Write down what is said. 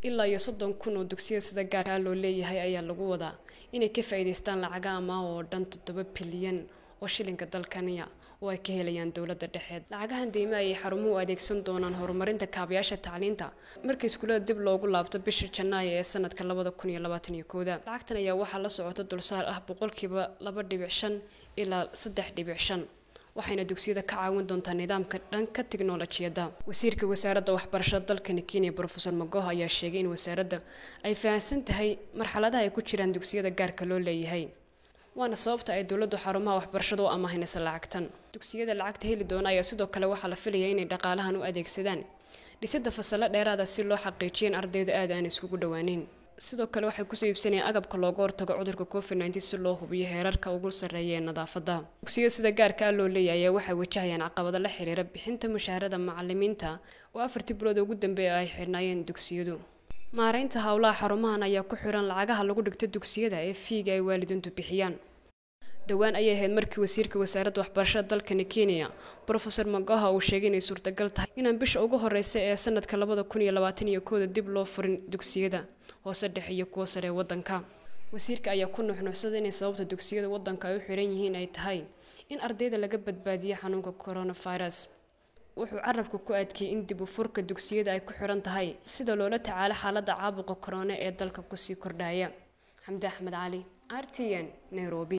ilaa iyo soddon kun oo dugsiya sida gaarkaa loo leeyahay ayaa lagu wadaa inay ka faa'iidaystaan lacaga amaah oo dhan toddoba bilyan oo shilinka dalkaniya oo ay ka helayaan dowladda dhexeed lacagahan deyme ayay xarumuhu adeegsan doonaan horumarinta kaabayaasha tacliinta markii iskuulada dib loogu laabto bisha janaayo ee sanadka labada kun iyo labaatan iyo kooda lacagtan ayaa waxaa la socota dulsaar ah boqolkiiba laba dhibic shan ilaa saddex dhibic shan waxayna dugsiyada ka caawin doontaa nidaamka dhanka tiknolojiyadda wasiirka wasaaradda waxbarashada dalkani kenya rofeor magoha ayaa sheegay in wasaaradda ay fahamsan tahay marxaladaha ay ku jiraan dugsiyada gaarka loo leeyahay waana sababta ay dowladdu xarumaha waxbarashada u amaahinaysa lacagtan dugsiyada lacagta heli doona ayaa sidoo kale waxaa la filaya inay dhaqaalahan u adeegsadaan dhisida fasalo dheeraada si loo xaqiijiyo in ardayda aad aan iskugu dhawaaneyn sidoo kale waxay kusoo iibsanayaan agabka looga hortago cudurka covid nneteen si loo hubiyo heerarka ugu sarreeya ee nadaafadda dugsiyada sida gaarka ah loo leeyahay ayaa waxay wajahayaan caqabado la xiriira bixinta mushaharada macalimiinta oo afartii bilood ugu dambeeya ay xidhnaayeen dugsiyadu maareynta howlaha xarumahan ayaa ku xiran lacagaha lagu dhigto dugsiyada ee fiiga ay waalidiintu bixiyaan dhowaan ayay ahayd markii wasiirka wasaaradda waxbarashada dalkani kenya rofeor magoha uu sheegay inay suurtagal tahay inaan bisha ugu horeysa ee sanadka labada kun iyo labaatan iyo kooda dib loo furin dugsiyada hoose dhexe iyo kuwa sare ee wadanka wasiirka ayaa ku nuxnuuxsaday inay sababta dugsiyada wadanka ay u xiran yihiin ay tahay in ardayda laga badbaadiyo xanuunka coronavirus wuxuu carabka ku adkeeyey in dib u furka dugsiyada ay ku xiran tahay sida loola tacaalo xaaladda caabuqa korona ee dalka kusii kordhaya xamdi axmed cali r t n nairobi